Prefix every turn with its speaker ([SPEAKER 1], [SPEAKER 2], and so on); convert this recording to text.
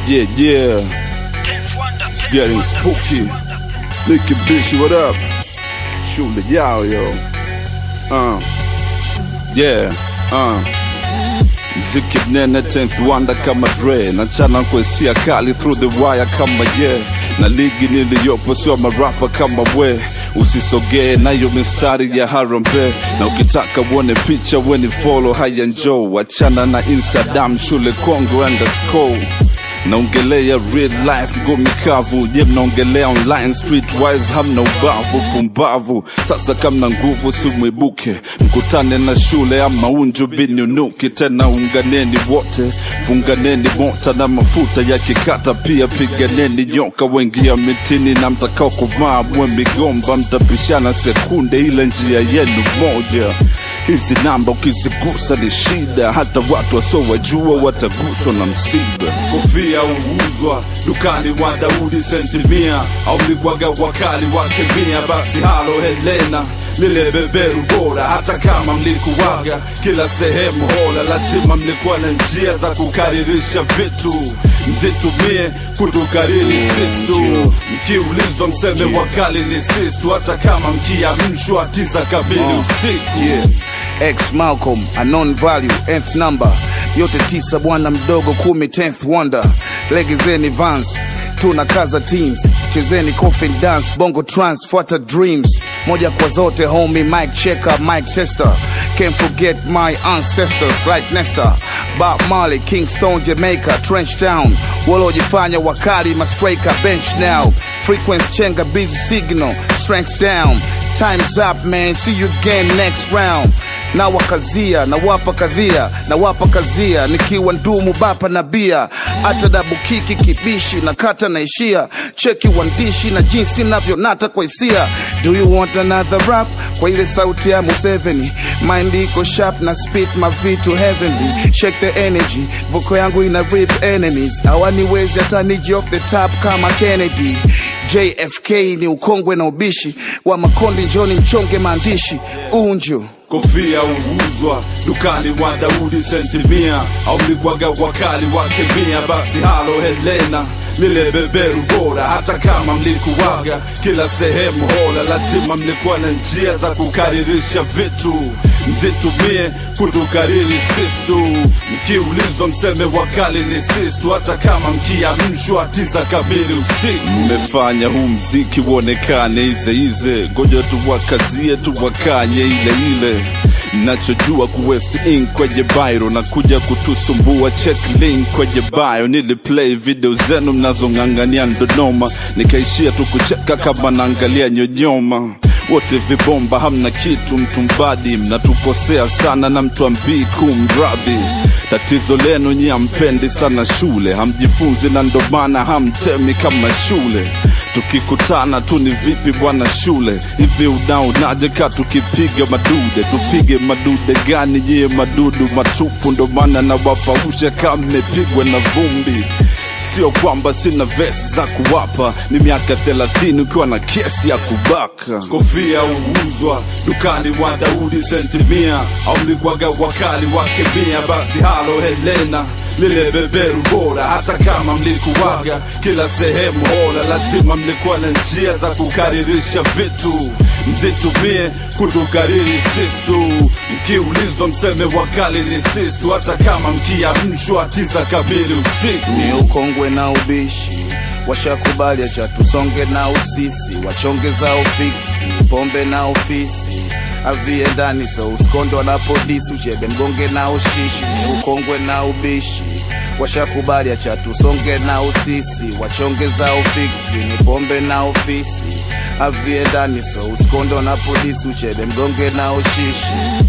[SPEAKER 1] Yeah, yeah. It's getting spooky. Licky bitch, what up? Shoot the y'all, yo. Uh. Yeah, uh. Mziki mnene 10th wonder kama Dre nachana kwesia kali through the wire kama yeah na ligi niliyopo sio marapa kama we usisogee nayo mistari ya harambe na ukitaka uone picha weni follow haya njoo achana na instagram shule kongo underscore naongelea real life ngumi kavu je mnaongelea online streetwise hamna ubavu pumbavu sasa kamna nguvu simwibuke mkutane na shule ama unju binunuki tena unganeni wote funganeni mota na mafuta ya kikata pia piganeni nyoka wengia mitini na mtakao kuvaa mwe migomba mtapishana sekunde ile njia yenu moja hizi namba ukizigusa ni shida hata watu wasiowajua wataguswa na msiba kofia uuzwa dukani wa daudi sentimia au mlikwaga wakali wakemia basi halo helena lile beberu bora hata kama mlikuwaga kila sehemu hola lazima mlikuwa na njia za kukaririsha vitu mzitumie kutukariri sistu mkiulizwa mseme wakali ni sistu hata kama mkiamshwa tisa kamili usiku
[SPEAKER 2] Yeah. X Malcolm, a non value, nth number. Yote tisa bwana mdogo kumi, tenth wonder. Legezeni Vans, tuna kaza teams. Chezeni coffin dance, bongo trance, fuata dreams. Moja kwa zote homie, mic checker, mic tester. Can't forget my ancestors like Nestor. Bob Marley, Kingston, Jamaica, Trench Town. Walojifanya wakali, mastraika, bench now. Frequency chenga, busy signal, strength down. Time's up man, see you again next round. Na wakazia, na wapa kadhia, na wapa kazia, nikiwa ndumu bapa na bia, hata dabu kiki kibishi na kata na ishia, cheki wandishi na jinsi navyonata kwa hisia. Do you want another rap? Kwa ile sauti ya Museveni, mind iko sharp na spit mavitu heavenly, shake the energy, voko yangu ina rip enemies, hawaniwezi hata niji off the top kama Kennedy. JFK ni ukongwe na ubishi wa makondi, njoni mchonge maandishi unju
[SPEAKER 1] kofia uuzwa dukani wa daudi sentimia au mlikwaga wakali wakemia basi halo helena lile beberu bora hata kama mlikuwaga kila sehemu hola lazima mlikuwa na njia za kukaririsha vitu mzitumie kutukariri sistu mkiulizwa mseme wakali ni sistu hata kama mkiamshwa tisa kamili usiku mmefanya huu mziki uonekane izeize ngoja tuwakazie tuwakanye ile ile nachojua kuwest in kwenye bairo na kuja kutusumbua check link kwenye bio niliplay video zenu mnazong'ang'ania ndonoma nikaishia tu kucheka kama naangalia nyonyoma wote vibomba hamna kitu mtumbadi mnatukosea sana na mtu ambii kumradhi tatizo lenu nyi hampendi sana shule hamjifunzi na ndo maana hamtemi kama shule tukikutana tu ni vipi bwana shule hivi unaonaje ka tukipiga madude tupige madude gani nyie madudu matupu ndo maana nawapausha kama mmepigwa na vumbi sio kwamba sina vesi za kuwapa ni miaka thelathini ukiwa na kesi ya kubaka kofia uuzwa dukani wa daudi sentimia au mlikwaga wakali wakemia basi halo helena lile beberu bora hata kama mlikuwaga kila sehemu hola lazima mlikuwa na njia za kukaririsha vitu mzitumie kutukariri sistu mkiulizwa mseme wakali ni sistu hata kama mkiamshwa tisa kamili usiku
[SPEAKER 2] ni ukongwe na ubishi washakubali acha tusonge na usisi wachonge za ofisi pombe na ofisi avie ndani so usikondo wanapodisi uchebe mgonge na ushishi ni ukongwe na ubishi washakubali acha tusonge na usisi wachonge za ofisi ni pombe na ofisi avie ndani so usikondo wanapodisi uchebe mgonge na ushishi